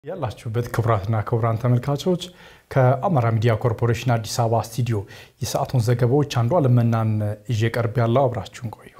ያላችሁበት ክቡራትና ክቡራን ተመልካቾች ከአማራ ሚዲያ ኮርፖሬሽን አዲስ አበባ ስቱዲዮ የሰዓቱን ዘገባዎች አንዱ አለመናን ይዤ ቀርብ ያለው አብራችሁን ቆዩ።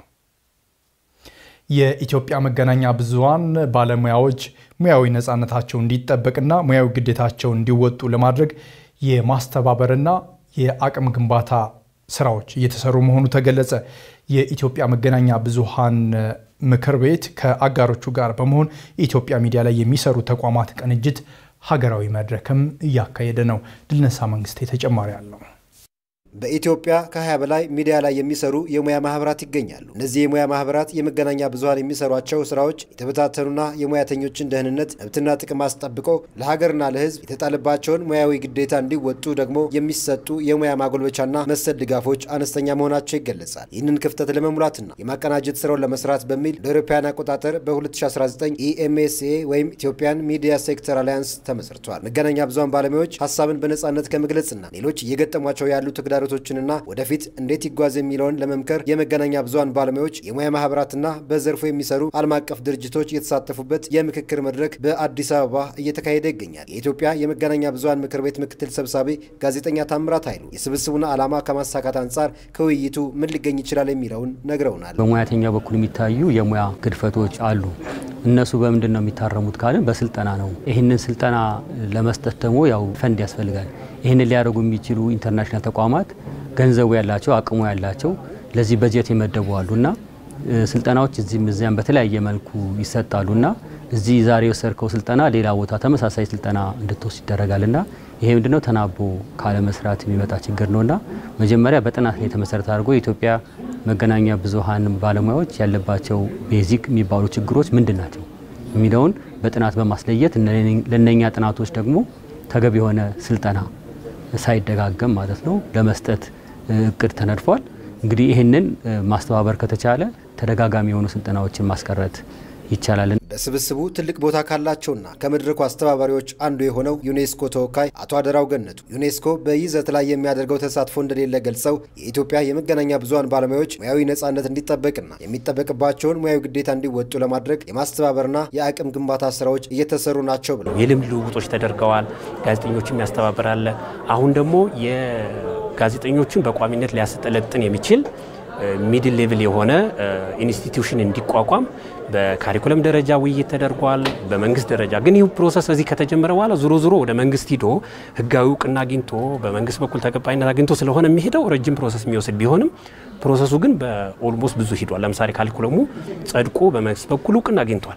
የኢትዮጵያ መገናኛ ብዙኃን ባለሙያዎች ሙያዊ ነፃነታቸው እንዲጠበቅና ሙያዊ ግዴታቸውን እንዲወጡ ለማድረግ የማስተባበርና የአቅም ግንባታ ስራዎች እየተሰሩ መሆኑ ተገለጸ። የኢትዮጵያ መገናኛ ብዙኃን ምክር ቤት ከአጋሮቹ ጋር በመሆን የኢትዮጵያ ሚዲያ ላይ የሚሰሩ ተቋማት ቅንጅት ሀገራዊ መድረክም እያካሄደ ነው። ድልነሳ መንግስቴ ተጨማሪ አለው። በኢትዮጵያ ከ20 በላይ ሚዲያ ላይ የሚሰሩ የሙያ ማህበራት ይገኛሉ። እነዚህ የሙያ ማህበራት የመገናኛ ብዙኃን የሚሰሯቸው ስራዎች የተበታተኑና የሙያተኞችን ደህንነት መብትና ጥቅም አስጠብቆ ለሀገርና ለሕዝብ የተጣለባቸውን ሙያዊ ግዴታ እንዲወጡ ደግሞ የሚሰጡ የሙያ ማጎልበቻና መሰል ድጋፎች አነስተኛ መሆናቸው ይገለጻል። ይህንን ክፍተት ለመሙላትና የማቀናጀት ስራውን ለመስራት በሚል በአውሮፓውያን አቆጣጠር በ2019 ኢኤምኤስኤ ወይም ኢትዮጵያን ሚዲያ ሴክተር አሊያንስ ተመስርቷል። መገናኛ ብዙኃን ባለሙያዎች ሀሳብን በነጻነት ከመግለጽና ሌሎች እየገጠሟቸው ያሉ ተግዳ ተግዳሮቶችንና ወደፊት እንዴት ይጓዝ የሚለውን ለመምከር የመገናኛ ብዙኃን ባለሙያዎች የሙያ ማህበራትና በዘርፉ የሚሰሩ ዓለም አቀፍ ድርጅቶች የተሳተፉበት የምክክር መድረክ በአዲስ አበባ እየተካሄደ ይገኛል። የኢትዮጵያ የመገናኛ ብዙኃን ምክር ቤት ምክትል ሰብሳቢ ጋዜጠኛ ታምራት ኃይሉ የስብስቡን ዓላማ ከማሳካት አንጻር ከውይይቱ ምን ሊገኝ ይችላል የሚለውን ነግረውናል። በሙያተኛው በኩል የሚታዩ የሙያ ግድፈቶች አሉ። እነሱ በምንድን ነው የሚታረሙት ካልን በስልጠና ነው። ይህንን ስልጠና ለመስጠት ደግሞ ያው ፈንድ ያስፈልጋል። ይህንን ሊያደርጉ የሚችሉ ኢንተርናሽናል ተቋማት ገንዘቡ ያላቸው አቅሙ ያላቸው ለዚህ በጀት የመደቡ አሉና ስልጠናዎች እዚህም እዚያም በተለያየ መልኩ ይሰጣሉና እዚህ ዛሬ የወሰድከው ስልጠና ሌላ ቦታ ተመሳሳይ ስልጠና እንድትወስድ ይደረጋልና ይሄ ምንድነው ተናቦ ካለመስራት የሚመጣ ችግር ነውና መጀመሪያ በጥናት ላይ የተመሰረተ አድርጎ የኢትዮጵያ መገናኛ ብዙኃን ባለሙያዎች ያለባቸው ቤዚክ የሚባሉ ችግሮች ምንድን ናቸው የሚለውን በጥናት በማስለየት ለነኛ ጥናቶች ደግሞ ተገቢ የሆነ ስልጠና ሳይደጋገም ማለት ነው ለመስጠት እቅድ ተነድፏል። እንግዲህ ይህንን ማስተባበር ከተቻለ ተደጋጋሚ የሆኑ ስልጠናዎችን ማስቀረት ይቻላል። በስብስቡ ትልቅ ቦታ ካላቸውና ከመድረኩ አስተባባሪዎች አንዱ የሆነው ዩኔስኮ ተወካይ አቶ አደራው ገነቱ ዩኔስኮ በይዘት ላይ የሚያደርገው ተሳትፎ እንደሌለ ገልጸው የኢትዮጵያ የመገናኛ ብዙኃን ባለሙያዎች ሙያዊ ነጻነት እንዲጠበቅና የሚጠበቅባቸውን ሙያዊ ግዴታ እንዲወጡ ለማድረግ የማስተባበርና የአቅም ግንባታ ስራዎች እየተሰሩ ናቸው ብለው የልምድ ልውውጦች ተደርገዋል። ጋዜጠኞችም ያስተባብራል። አሁን ደግሞ የጋዜጠኞችን በቋሚነት ሊያሰለጥን የሚችል ሚድል ሌቭል የሆነ ኢንስቲትዩሽን እንዲቋቋም በካሪኩለም ደረጃ ውይይት ተደርጓል። በመንግስት ደረጃ ግን ይህ ፕሮሰስ እዚህ ከተጀመረ በኋላ ዞሮ ዞሮ ወደ መንግስት ሂዶ ህጋዊ እውቅና አግኝቶ በመንግስት በኩል ተቀባይነት አግኝቶ ስለሆነ የሚሄደው ረጅም ፕሮሰስ የሚወስድ ቢሆንም ፕሮሰሱ ግን በኦልሞስት ብዙ ሂዷል። ለምሳሌ ካሪኩለሙ ጸድቆ በመንግስት በኩል እውቅና አግኝቷል።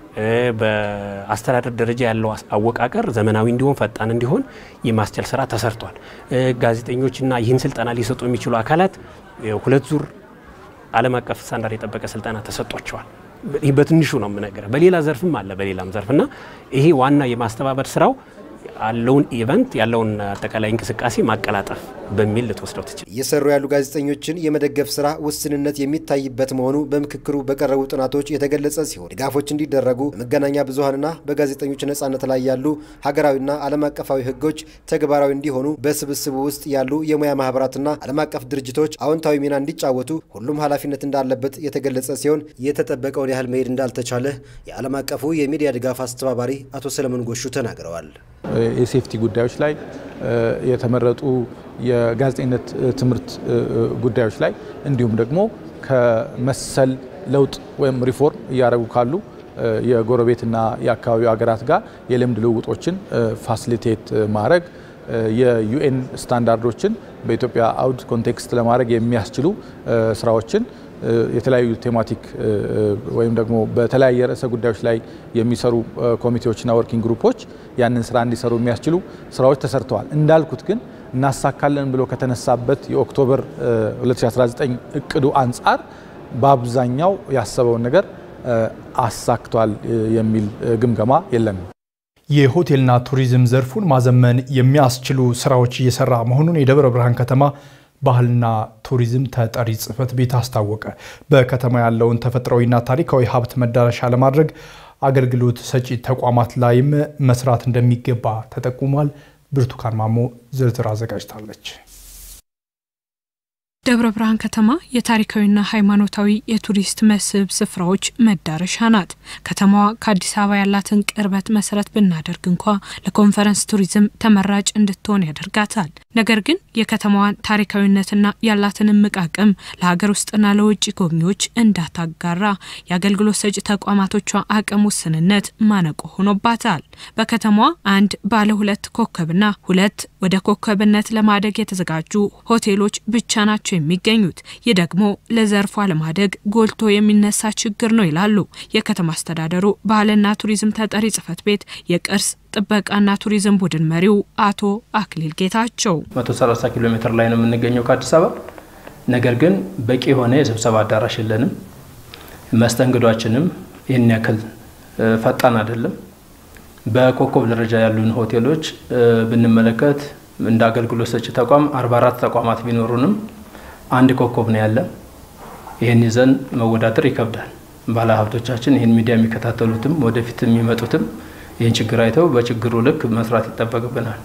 በአስተዳደር ደረጃ ያለው አወቃቀር ዘመናዊ እንዲሆን ፈጣን እንዲሆን የማስቻል ስራ ተሰርቷል። ጋዜጠኞችና ይህን ስልጠና ሊሰጡ የሚችሉ አካላት ሁለት ዙር ዓለም አቀፍ ስታንዳርድ የጠበቀ ስልጠና ተሰጥቷቸዋል። ይህ በትንሹ ነው የምነግርህ። በሌላ ዘርፍም አለ በሌላም ዘርፍና ይሄ ዋና የማስተባበር ስራው ያለውን ኢቨንት ያለውን አጠቃላይ እንቅስቃሴ ማቀላጠፍ በሚል ልትወስደው ትችል። እየሰሩ ያሉ ጋዜጠኞችን የመደገፍ ስራ ውስንነት የሚታይበት መሆኑ በምክክሩ በቀረቡ ጥናቶች የተገለጸ ሲሆን ድጋፎች እንዲደረጉ በመገናኛ ብዙኃንና በጋዜጠኞች ነጻነት ላይ ያሉ ሀገራዊና ዓለም አቀፋዊ ሕጎች ተግባራዊ እንዲሆኑ በስብስቡ ውስጥ ያሉ የሙያ ማህበራትና ዓለም አቀፍ ድርጅቶች አዎንታዊ ሚና እንዲጫወቱ ሁሉም ኃላፊነት እንዳለበት የተገለጸ ሲሆን የተጠበቀውን ያህል መሄድ እንዳልተቻለ የዓለም አቀፉ የሚዲያ ድጋፍ አስተባባሪ አቶ ሰለሞን ጎሹ ተናግረዋል። የሴፍቲ ጉዳዮች ላይ የተመረጡ የጋዜጠኝነት ትምህርት ጉዳዮች ላይ እንዲሁም ደግሞ ከመሰል ለውጥ ወይም ሪፎርም እያደረጉ ካሉ የጎረቤትና የአካባቢው ሀገራት ጋር የልምድ ልውውጦችን ፋሲሊቴት ማድረግ የዩኤን ስታንዳርዶችን በኢትዮጵያ አውድ ኮንቴክስት ለማድረግ የሚያስችሉ ስራዎችን የተለያዩ ቴማቲክ ወይም ደግሞ በተለያየ ርዕሰ ጉዳዮች ላይ የሚሰሩ ኮሚቴዎችና ወርኪንግ ግሩፖች ያንን ስራ እንዲሰሩ የሚያስችሉ ስራዎች ተሰርተዋል። እንዳልኩት ግን እናሳካለን ብሎ ከተነሳበት የኦክቶበር 2019 እቅዱ አንጻር በአብዛኛው ያሰበውን ነገር አሳክቷል የሚል ግምገማ የለንም። የሆቴልና ቱሪዝም ዘርፉን ማዘመን የሚያስችሉ ስራዎች እየሰራ መሆኑን የደብረ ብርሃን ከተማ ባህልና ቱሪዝም ተጠሪ ጽሕፈት ቤት አስታወቀ። በከተማ ያለውን ተፈጥሯዊና ታሪካዊ ሀብት መዳረሻ ለማድረግ አገልግሎት ሰጪ ተቋማት ላይም መስራት እንደሚገባ ተጠቁሟል። ብርቱካን ማሞ ዝርዝር አዘጋጅታለች። ደብረ ብርሃን ከተማ የታሪካዊና ሃይማኖታዊ የቱሪስት መስህብ ስፍራዎች መዳረሻ ናት። ከተማዋ ከአዲስ አበባ ያላትን ቅርበት መሰረት ብናደርግ እንኳ ለኮንፈረንስ ቱሪዝም ተመራጭ እንድትሆን ያደርጋታል። ነገር ግን የከተማዋን ታሪካዊነትና ያላትን እምቅ አቅም ለሀገር ውስጥና ለውጭ ጎብኚዎች እንዳታጋራ የአገልግሎት ሰጪ ተቋማቶቿ አቅም ውስንነት ማነቆ ሆኖባታል። በከተማዋ አንድ ባለ ሁለት ኮከብና ሁለት ወደ ኮከብነት ለማደግ የተዘጋጁ ሆቴሎች ብቻ ናቸው የሚገኙት። ይህ ደግሞ ለዘርፏ ለማደግ ጎልቶ የሚነሳ ችግር ነው ይላሉ የከተማ አስተዳደሩ ባህልና ቱሪዝም ተጠሪ ጽሕፈት ቤት የቅርስ ጥበቃና ቱሪዝም ቡድን መሪው አቶ አክሊል ጌታቸው። 130 ኪሎ ሜትር ላይ ነው የምንገኘው ከአዲስ አበባ። ነገር ግን በቂ የሆነ የስብሰባ አዳራሽ የለንም። መስተንግዷችንም ይህን ያክል ፈጣን አይደለም። በኮከብ ደረጃ ያሉን ሆቴሎች ብንመለከት እንደ አገልግሎት ሰጪ ተቋም 44 ተቋማት ቢኖሩንም አንድ ኮከብ ነው ያለ። ይህን ይዘን መወዳደር ይከብዳል። ባለሀብቶቻችን ይህን ሚዲያ የሚከታተሉትም ወደፊት የሚመጡትም ይህን ችግር አይተው በችግሩ ልክ መስራት ይጠበቅብናል።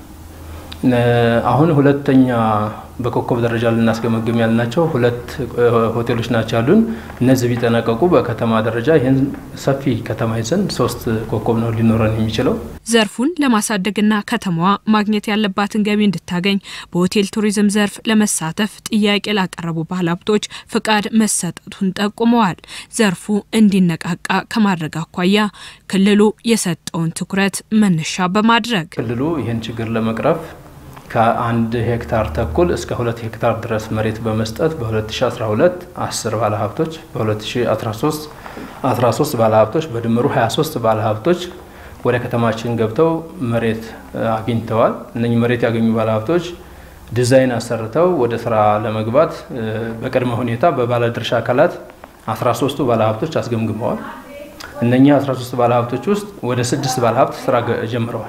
አሁን ሁለተኛ በኮከብ ደረጃ ልናስገመግም ያልናቸው ሁለት ሆቴሎች ናቸው ያሉን። እነዚህ ቢጠናቀቁ በከተማ ደረጃ ይህን ሰፊ ከተማ ይዘን ሶስት ኮከብ ነው ሊኖረን የሚችለው። ዘርፉን ለማሳደግና ከተማዋ ማግኘት ያለባትን ገቢ እንድታገኝ በሆቴል ቱሪዝም ዘርፍ ለመሳተፍ ጥያቄ ላቀረቡ ባለሀብቶች ፍቃድ መሰጠቱን ጠቁመዋል። ዘርፉ እንዲነቃቃ ከማድረግ አኳያ ክልሉ የሰጠውን ትኩረት መነሻ በማድረግ ክልሉ ይህን ችግር ለመቅረፍ ከአንድ ሄክታር ተኩል እስከ ሁለት ሄክታር ድረስ መሬት በመስጠት በ2012 10 ባለሀብቶች በ2013 13 ባለሀብቶች በድምሩ 23 ባለሀብቶች ወደ ከተማችን ገብተው መሬት አግኝተዋል። እነኚህ መሬት ያገኙ ባለሀብቶች ዲዛይን አሰርተው ወደ ስራ ለመግባት በቅድመ ሁኔታ በባለድርሻ አካላት 13ቱ ባለሀብቶች አስገምግመዋል። እነኚህ 13 ባለሀብቶች ውስጥ ወደ ስድስት ባለሀብት ስራ ጀምረዋል።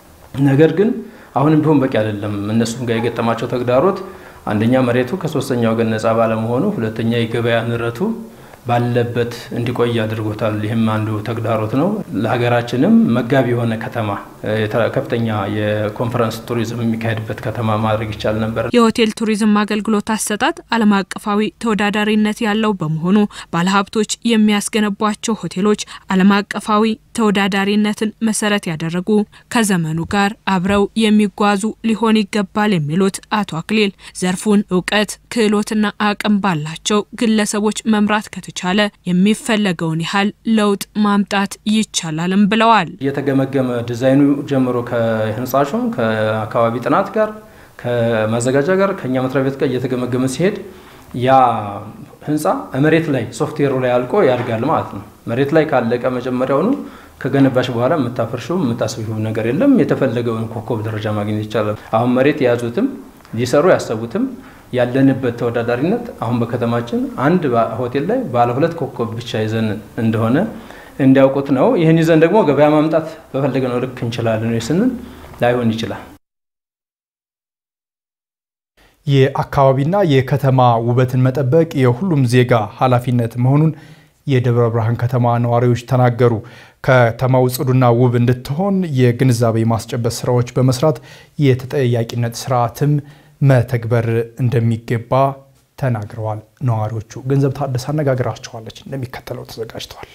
ነገር ግን አሁንም ቢሆን በቂ አይደለም። እነሱም ጋር የገጠማቸው ተግዳሮት አንደኛ መሬቱ ከሶስተኛ ወገን ነጻ ባለመሆኑ፣ ሁለተኛ የገበያ ንረቱ ባለበት እንዲቆይ አድርጎታል። ይህም አንዱ ተግዳሮት ነው። ለሀገራችንም መጋቢ የሆነ ከተማ ከፍተኛ የኮንፈረንስ ቱሪዝም የሚካሄድበት ከተማ ማድረግ ይቻል ነበር። የሆቴል ቱሪዝም አገልግሎት አሰጣጥ ዓለም አቀፋዊ ተወዳዳሪነት ያለው በመሆኑ ባለሀብቶች የሚያስገነቧቸው ሆቴሎች ዓለም አቀፋዊ ተወዳዳሪነትን መሰረት ያደረጉ ከዘመኑ ጋር አብረው የሚጓዙ ሊሆን ይገባል የሚሉት አቶ አክሊል ዘርፉን እውቀት፣ ክህሎትና አቅም ባላቸው ግለሰቦች መምራት ከተቻለ የሚፈለገውን ያህል ለውጥ ማምጣት ይቻላልም ብለዋል። እየተገመገመ ዲዛይኑ ጀምሮ ከህንጻሹ ከአካባቢ ጥናት ጋር ከማዘጋጃ ጋር ከእኛ መስሪያ ቤት ጋር እየተገመገመ ሲሄድ ያ ህንፃ መሬት ላይ ሶፍትዌሩ ላይ አልቆ ያድጋል ማለት ነው። መሬት ላይ ካለቀ መጀመሪያውኑ ከገነባሽ በኋላ የምታፈርሽው የምታስቢው ነገር የለም። የተፈለገውን ኮከብ ደረጃ ማግኘት ይቻላል። አሁን መሬት የያዙትም ሊሰሩ ያሰቡትም ያለንበት ተወዳዳሪነት አሁን በከተማችን አንድ ሆቴል ላይ ባለ ሁለት ኮከብ ብቻ ይዘን እንደሆነ እንዲያውቁት ነው። ይህን ይዘን ደግሞ ገበያ ማምጣት በፈለግነው ልክ እንችላለን ስንል ላይሆን ይችላል። የአካባቢና የከተማ ውበትን መጠበቅ የሁሉም ዜጋ ኃላፊነት መሆኑን የደብረ ብርሃን ከተማ ነዋሪዎች ተናገሩ። ከተማው ጽዱና ውብ እንድትሆን የግንዛቤ ማስጨበጥ ስራዎች በመስራት የተጠያቂነት ስርዓትም መተግበር እንደሚገባ ተናግረዋል። ነዋሪዎቹ ገንዘብ ታደሰ አነጋግራቸዋለች፣ እንደሚከተለው ተዘጋጅተዋል።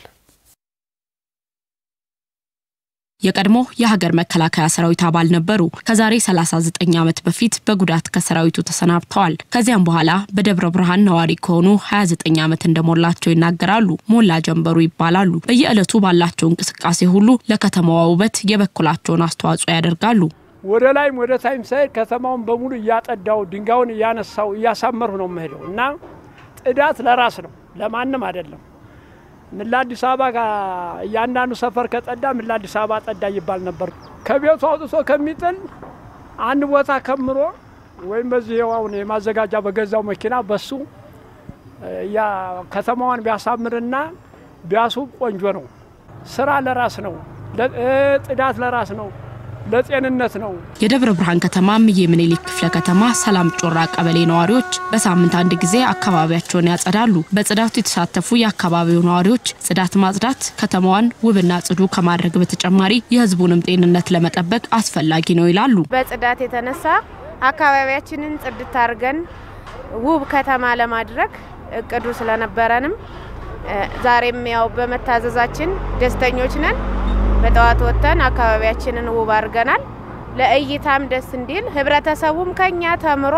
የቀድሞ የሀገር መከላከያ ሰራዊት አባል ነበሩ። ከዛሬ 39 ዓመት በፊት በጉዳት ከሰራዊቱ ተሰናብተዋል። ከዚያም በኋላ በደብረ ብርሃን ነዋሪ ከሆኑ 29 ዓመት እንደሞላቸው ይናገራሉ። ሞላ ጀንበሩ ይባላሉ። በየዕለቱ ባላቸው እንቅስቃሴ ሁሉ ለከተማዋ ውበት የበኩላቸውን አስተዋጽኦ ያደርጋሉ። ወደ ላይም ወደ ታይም ሳይድ ከተማውን በሙሉ እያጠዳው ድንጋዩን እያነሳው እያሳመርሁ ነው የምሄደው እና ጽዳት ለራስ ነው ለማንም አይደለም። ምን ለአዲስ አበባ እያንዳንዱ ሰፈር ከጸዳ ምን ለአዲስ አበባ ጸዳ ይባል ነበር። ከቤቱ አውጥቶ ከሚጥል አንድ ቦታ ከምሮ ወይም በዚህ አሁን የማዘጋጃ በገዛው መኪና በሱ ያ ከተማዋን ቢያሳምርና ቢያስውብ ቆንጆ ነው። ስራ ለራስ ነው፣ ጽዳት ለራስ ነው፣ ለጤንነት ነው። የደብረ ብርሃን ከተማ እምዬ ምኒልክ ክፍለ ከተማ ሰላም ጮራ ቀበሌ ነዋሪዎች በሳምንት አንድ ጊዜ አካባቢያቸውን ያጸዳሉ። በጽዳቱ የተሳተፉ የአካባቢው ነዋሪዎች ጽዳት ማጽዳት ከተማዋን ውብና ጽዱ ከማድረግ በተጨማሪ የሕዝቡንም ጤንነት ለመጠበቅ አስፈላጊ ነው ይላሉ። በጽዳት የተነሳ አካባቢያችንን ጽድት አድርገን ውብ ከተማ ለማድረግ እቅዱ ስለነበረንም ዛሬም ያው በመታዘዛችን ደስተኞች ነን። በጠዋት ወጥተን አካባቢያችንን ውብ አድርገናል። ለእይታም ደስ እንዲል ህብረተሰቡም ከኛ ተምሮ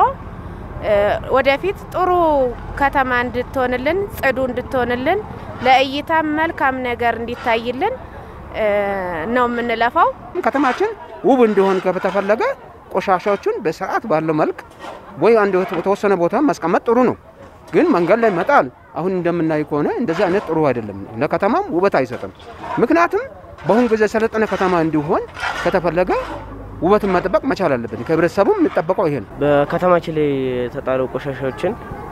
ወደፊት ጥሩ ከተማ እንድትሆንልን፣ ጽዱ እንድትሆንልን፣ ለእይታም መልካም ነገር እንዲታይልን ነው የምንለፋው። ከተማችን ውብ እንዲሆን ከተፈለገ ቆሻሻዎቹን በስርዓት ባለው መልክ ወይ አንድ የተወሰነ ቦታ ማስቀመጥ ጥሩ ነው። ግን መንገድ ላይ መጣል አሁን እንደምናይ ከሆነ እንደዚህ አይነት ጥሩ አይደለም። ለከተማም ውበት አይሰጥም። ምክንያቱም በአሁኑ ጊዜ የሰለጠነ ከተማ እንዲሆን ከተፈለገ ውበትን መጠበቅ መቻል አለበት። ከህብረተሰቡም የሚጠበቀው ይሄ ነው። በከተማችን ላይ የተጣሉ ቆሻሻዎችን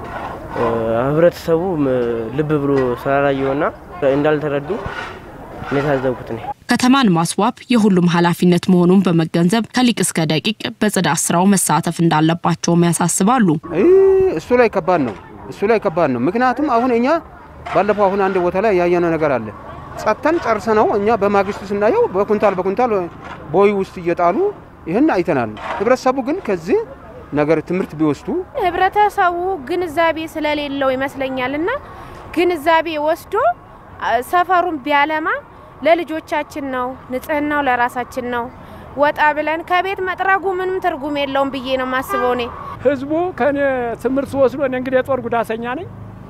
ህብረተሰቡ ልብ ብሎ ስላላየውና እንዳልተረዱ ነው የታዘብኩት ነው። ከተማን ማስዋብ የሁሉም ኃላፊነት መሆኑን በመገንዘብ ከሊቅ እስከ ደቂቅ በጽዳት ስራው መሳተፍ እንዳለባቸውም ያሳስባሉ። እሱ ላይ ከባድ ነው። እሱ ላይ ከባድ ነው። ምክንያቱም አሁን እኛ ባለፈው አሁን አንድ ቦታ ላይ ያየነው ነገር አለ። ጸጥተን ጨርሰ ነው እኛ በማግስቱ ስናየው በኩንታል በኩንታል ቦይ ውስጥ እየጣሉ ይህን አይተናል። ህብረተሰቡ ግን ከዚህ ነገር ትምህርት ቢወስዱ ህብረተሰቡ ግንዛቤ ስለሌለው ይመስለኛል እና ግንዛቤ ወስዶ ሰፈሩን ቢያለማ ለልጆቻችን ነው፣ ንጽህናው ለራሳችን ነው። ወጣ ብለን ከቤት መጥረጉ ምንም ትርጉም የለውም ብዬ ነው የማስበው። እኔ ህዝቡ ከኔ ትምህርት ወስዶ እኔ እንግዲህ የጦር ጉዳተኛ ነኝ።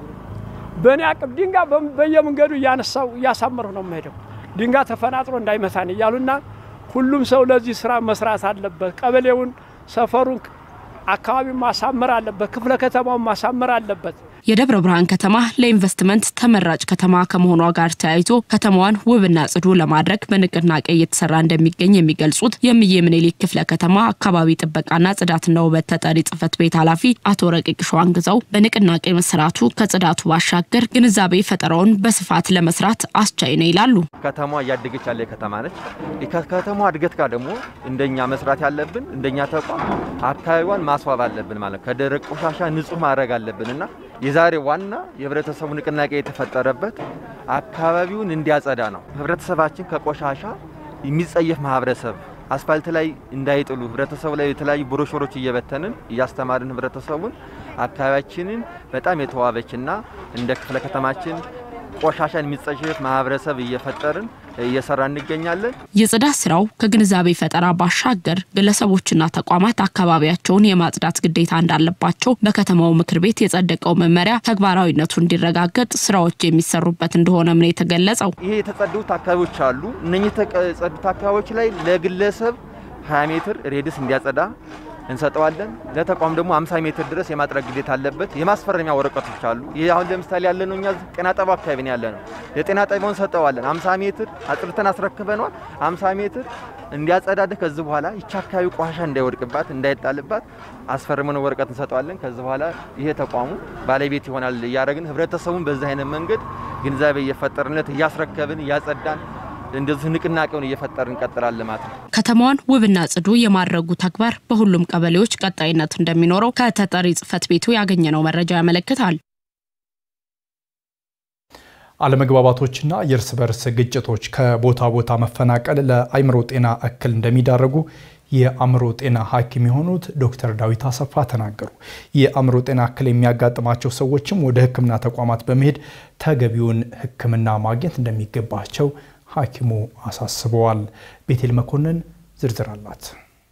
በእኔ አቅም ድንጋይ በየመንገዱ እያነሳው እያሳመርሁ ነው የምሄደው። ድንጋይ ተፈናጥሮ እንዳይመታን እያሉና ሁሉም ሰው ለዚህ ስራ መስራት አለበት። ቀበሌውን፣ ሰፈሩን፣ አካባቢውን ማሳመር አለበት። ክፍለ ከተማውን ማሳመር አለበት። የደብረ ብርሃን ከተማ ለኢንቨስትመንት ተመራጭ ከተማ ከመሆኗ ጋር ተያይዞ ከተማዋን ውብና ጽዱ ለማድረግ በንቅናቄ እየተሰራ እንደሚገኝ የሚገልጹት የእምዬ ምኒልክ ክፍለ ከተማ አካባቢ ጥበቃና ጽዳትና ውበት ተጠሪ ጽህፈት ቤት ኃላፊ አቶ ረቂቅ ሸዋንግዛው በንቅናቄ መሰራቱ ከጽዳቱ ባሻገር ግንዛቤ ፈጠራውን በስፋት ለመስራት አስቻይ ነው ይላሉ። ከተማዋ እያደገች ያለ ከተማ ነች። ከከተማዋ እድገት ጋር ደግሞ እንደኛ መስራት ያለብን እንደኛ ተቋም አካባቢዋን ማስዋብ አለብን ማለት ከደረቅ ቆሻሻ ንጹህ ማድረግ አለብን እና የዛሬ ዋና የህብረተሰቡ ንቅናቄ የተፈጠረበት አካባቢውን እንዲያጸዳ ነው። ህብረተሰባችን ከቆሻሻ የሚጸየፍ ማህበረሰብ አስፋልት ላይ እንዳይጥሉ ህብረተሰቡ ላይ የተለያዩ ብሮሾሮች እየበተንን እያስተማርን ህብረተሰቡን አካባቢያችንን በጣም የተዋበችና እንደ ክፍለ ከተማችን ቆሻሻን የሚጸየፍ ማህበረሰብ እየፈጠርን እየሰራ እንገኛለን። የጽዳት ስራው ከግንዛቤ ፈጠራ ባሻገር ግለሰቦችና ተቋማት አካባቢያቸውን የማጽዳት ግዴታ እንዳለባቸው በከተማው ምክር ቤት የጸደቀው መመሪያ ተግባራዊነቱ እንዲረጋገጥ ስራዎች የሚሰሩበት እንደሆነም ነው የተገለጸው። ይሄ የተጸዱት አካባቢዎች አሉ። እነኚህ የተጸዱት አካባቢዎች ላይ ለግለሰብ 20 ሜትር ሬድስ እንዲያጸዳ እንሰጠዋለን። ለተቋም ደግሞ 50 ሜትር ድረስ የማጥረግ ግዴታ አለበት። የማስፈረሚያ ወረቀቶች አሉ። ይህ አሁን ለምሳሌ ያለ ነው እኛ ጤና ጣቢያው አካባቢ ነው ያለ ነው። የጤና ጣቢያውን ሰጠዋለን። 50 ሜትር አጽድተን አስረክበነዋል። 50 ሜትር እንዲያጸዳድህ ከዚህ በኋላ ይቺ አካባቢ ቆሻሻ እንዳይወድቅባት እንዳይጣልባት አስፈርመን ወረቀት እንሰጠዋለን። ከዚህ በኋላ ይሄ ተቋሙ ባለቤት ይሆናል እያደረግን ህብረተሰቡን በዚህ አይነት መንገድ ግንዛቤ እየፈጠርንለት እያስረከብን እያጸዳን እንደዚህ ንቅናቄውን እየፈጠር እንቀጥላለን ማለት ነው። ከተማዋን ውብና ጽዱ የማድረጉ ተግባር በሁሉም ቀበሌዎች ቀጣይነት እንደሚኖረው ከተጠሪ ጽህፈት ቤቱ ያገኘነው መረጃ ያመለክታል። አለመግባባቶችና የእርስ በርስ ግጭቶች ከቦታ ቦታ መፈናቀል ለአእምሮ ጤና እክል እንደሚዳረጉ የአእምሮ ጤና ሐኪም የሆኑት ዶክተር ዳዊት አሰፋ ተናገሩ። የአእምሮ ጤና እክል የሚያጋጥማቸው ሰዎችም ወደ ሕክምና ተቋማት በመሄድ ተገቢውን ሕክምና ማግኘት እንደሚገባቸው ሐኪሙ አሳስበዋል። ቤቴል መኮንን ዝርዝር አላት።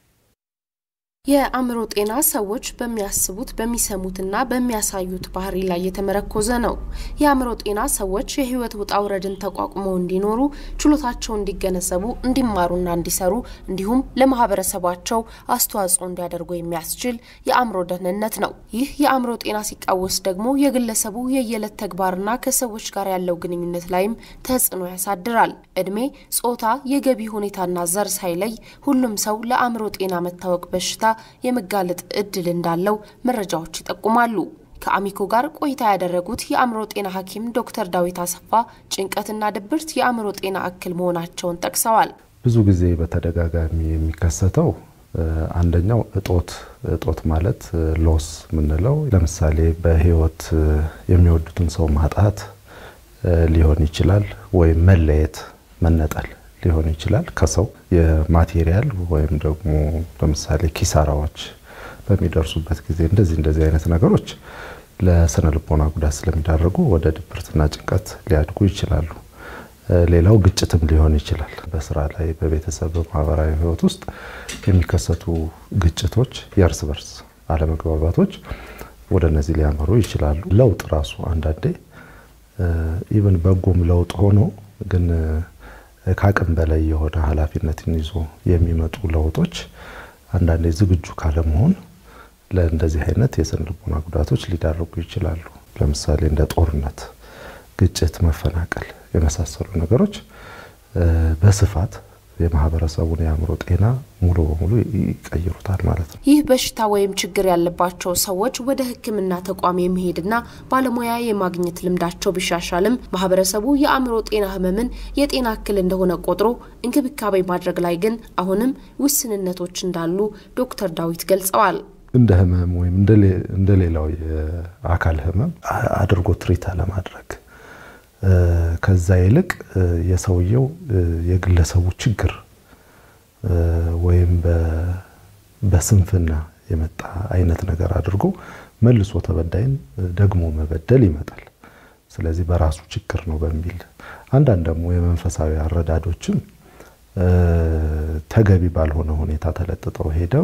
የአእምሮ ጤና ሰዎች በሚያስቡት በሚሰሙትና በሚያሳዩት ባህሪ ላይ የተመረኮዘ ነው። የአእምሮ ጤና ሰዎች የህይወት ውጣ ውረድን ተቋቁመው እንዲኖሩ፣ ችሎታቸው እንዲገነዘቡ፣ እንዲማሩና እንዲሰሩ እንዲሁም ለማህበረሰባቸው አስተዋጽኦ እንዲያደርጉ የሚያስችል የአእምሮ ደህንነት ነው። ይህ የአእምሮ ጤና ሲቃወስ ደግሞ የግለሰቡ የየዕለት ተግባርና ከሰዎች ጋር ያለው ግንኙነት ላይም ተጽዕኖ ያሳድራል። እድሜ፣ ጾታ፣ የገቢ ሁኔታና ዘር ሳይለይ ሁሉም ሰው ለአእምሮ ጤና መታወቅ በሽታ የመጋለጥ እድል እንዳለው መረጃዎች ይጠቁማሉ። ከአሚኮ ጋር ቆይታ ያደረጉት የአእምሮ ጤና ሐኪም ዶክተር ዳዊት አሰፋ ጭንቀትና ድብርት የአእምሮ ጤና እክል መሆናቸውን ጠቅሰዋል። ብዙ ጊዜ በተደጋጋሚ የሚከሰተው አንደኛው እጦት እጦት ማለት ሎስ የምንለው ለምሳሌ በህይወት የሚወዱትን ሰው ማጣት ሊሆን ይችላል፣ ወይም መለየት መነጠል ሊሆን ይችላል ከሰው የማቴሪያል ወይም ደግሞ ለምሳሌ ኪሳራዎች በሚደርሱበት ጊዜ እንደዚህ እንደዚህ አይነት ነገሮች ለስነ ልቦና ጉዳት ስለሚዳረጉ ወደ ድብርትና ጭንቀት ሊያድጉ ይችላሉ። ሌላው ግጭትም ሊሆን ይችላል። በስራ ላይ፣ በቤተሰብ፣ በማህበራዊ ህይወት ውስጥ የሚከሰቱ ግጭቶች፣ የእርስ በርስ አለመግባባቶች ወደ እነዚህ ሊያመሩ ይችላሉ። ለውጥ ራሱ አንዳንዴ ኢቨን በጎም ለውጥ ሆኖ ግን ከአቅም በላይ የሆነ ኃላፊነትን ይዞ የሚመጡ ለውጦች አንዳንዴ ዝግጁ ካለመሆን ለእንደዚህ አይነት የስነ ልቦና ጉዳቶች ሊዳርጉ ይችላሉ። ለምሳሌ እንደ ጦርነት፣ ግጭት፣ መፈናቀል የመሳሰሉ ነገሮች በስፋት የማህበረሰቡን የአእምሮ ጤና ሙሉ በሙሉ ይቀይሩታል ማለት ነው። ይህ በሽታ ወይም ችግር ያለባቸው ሰዎች ወደ ሕክምና ተቋም የመሄድና ባለሙያ የማግኘት ልምዳቸው ቢሻሻልም ማህበረሰቡ የአእምሮ ጤና ህመምን የጤና እክል እንደሆነ ቆጥሮ እንክብካቤ ማድረግ ላይ ግን አሁንም ውስንነቶች እንዳሉ ዶክተር ዳዊት ገልጸዋል። እንደ ህመም ወይም እንደ ሌላው የአካል ህመም አድርጎ ትሪት አለማድረግ ከዛ ይልቅ የሰውየው የግለሰቡ ችግር ወይም በስንፍና የመጣ አይነት ነገር አድርጎ መልሶ ተበዳይን ደግሞ መበደል ይመጣል። ስለዚህ በራሱ ችግር ነው በሚል አንዳንድ ደግሞ የመንፈሳዊ አረዳዶችም ተገቢ ባልሆነ ሁኔታ ተለጥጠው ሄደው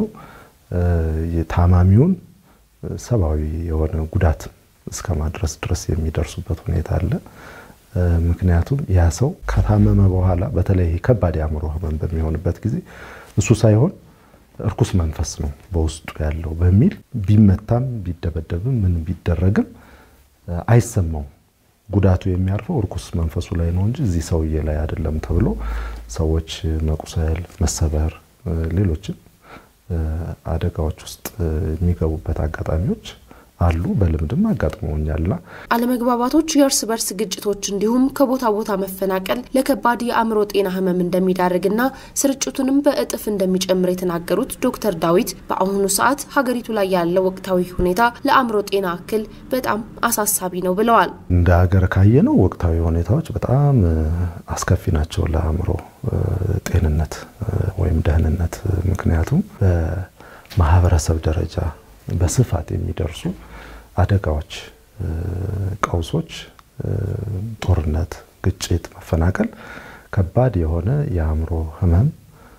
ታማሚውን ሰብአዊ የሆነ ጉዳት እስከ ማድረስ ድረስ የሚደርሱበት ሁኔታ አለ። ምክንያቱም ያ ሰው ከታመመ በኋላ በተለይ ከባድ የአእምሮ ህመም በሚሆንበት ጊዜ እሱ ሳይሆን እርኩስ መንፈስ ነው በውስጡ ያለው በሚል ቢመታም ቢደበደብም ምን ቢደረግም አይሰማው። ጉዳቱ የሚያርፈው እርኩስ መንፈሱ ላይ ነው እንጂ እዚህ ሰውዬ ላይ አይደለም ተብሎ ሰዎች መቁሰል፣ መሰበር፣ ሌሎችም አደጋዎች ውስጥ የሚገቡበት አጋጣሚዎች አሉ። በልምድም አጋጥመውኛልና አለመግባባቶች፣ የእርስ በርስ ግጭቶች እንዲሁም ከቦታ ቦታ መፈናቀል ለከባድ የአእምሮ ጤና ህመም እንደሚዳርግና ስርጭቱንም በእጥፍ እንደሚጨምር የተናገሩት ዶክተር ዳዊት በአሁኑ ሰዓት ሀገሪቱ ላይ ያለው ወቅታዊ ሁኔታ ለአእምሮ ጤና እክል በጣም አሳሳቢ ነው ብለዋል። እንደ ሀገር ካየነው ወቅታዊ ሁኔታዎች በጣም አስከፊ ናቸው ለአእምሮ ጤንነት ወይም ደህንነት። ምክንያቱም በማህበረሰብ ደረጃ በስፋት የሚደርሱ አደጋዎች፣ ቀውሶች፣ ጦርነት፣ ግጭት፣ መፈናቀል ከባድ የሆነ የአእምሮ ህመም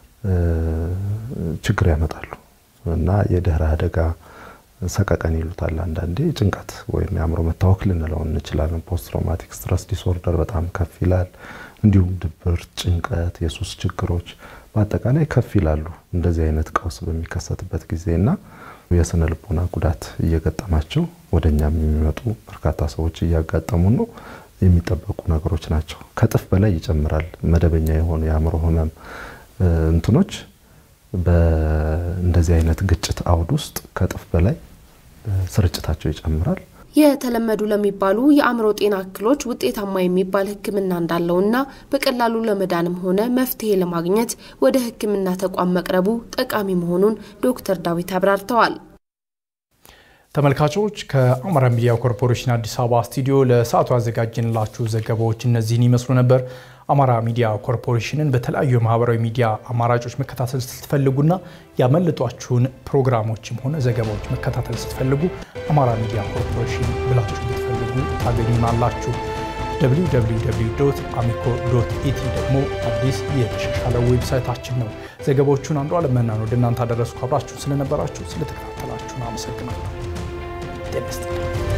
ችግር ያመጣሉ እና የድህረ አደጋ ሰቀቀን ይሉታል አንዳንዴ ጭንቀት ወይም የአእምሮ መታወክ ልንለው እንችላለን። ፖስት ትራውማቲክ ስትረስ ዲስኦርደር በጣም ከፍ ይላል። እንዲሁም ድብርት፣ ጭንቀት፣ የሱስ ችግሮች በአጠቃላይ ከፍ ይላሉ እንደዚህ አይነት ቀውስ በሚከሰትበት ጊዜ እና የስነ ልቦና ጉዳት እየገጠማቸው ወደ እኛም የሚመጡ በርካታ ሰዎች እያጋጠሙ ነው። የሚጠበቁ ነገሮች ናቸው። ከጥፍ በላይ ይጨምራል። መደበኛ የሆኑ የአእምሮ ህመም እንትኖች በእንደዚህ አይነት ግጭት አውድ ውስጥ ከጥፍ በላይ ስርጭታቸው ይጨምራል። የተለመዱ ለሚባሉ የአእምሮ ጤና እክሎች ውጤታማ የሚባል ሕክምና እንዳለውና በቀላሉ ለመዳንም ሆነ መፍትሄ ለማግኘት ወደ ሕክምና ተቋም መቅረቡ ጠቃሚ መሆኑን ዶክተር ዳዊት አብራርተዋል። ተመልካቾች ከአማራ ሚዲያ ኮርፖሬሽን አዲስ አበባ ስቱዲዮ ለሰዓቱ ያዘጋጀንላችሁ ዘገባዎች እነዚህን ይመስሉ ነበር። አማራ ሚዲያ ኮርፖሬሽንን በተለያዩ የማህበራዊ ሚዲያ አማራጮች መከታተል ስትፈልጉና ያመለጧችሁን ፕሮግራሞችም ሆነ ዘገባዎች መከታተል ስትፈልጉ አማራ ሚዲያ ኮርፖሬሽን ብላችሁ ብትፈልጉ ታገኙናላችሁ። www አሚኮ ኢቲ ደግሞ አዲስ የተሻሻለ ዌብሳይታችን ነው። ዘገባዎቹን አንዱ አለመናን ወደ እናንተ አደረስኩ። አብራችሁን ስለነበራችሁ ስለተከታተላችሁን አመሰግናለሁ። ጤና ይስጥልኝ።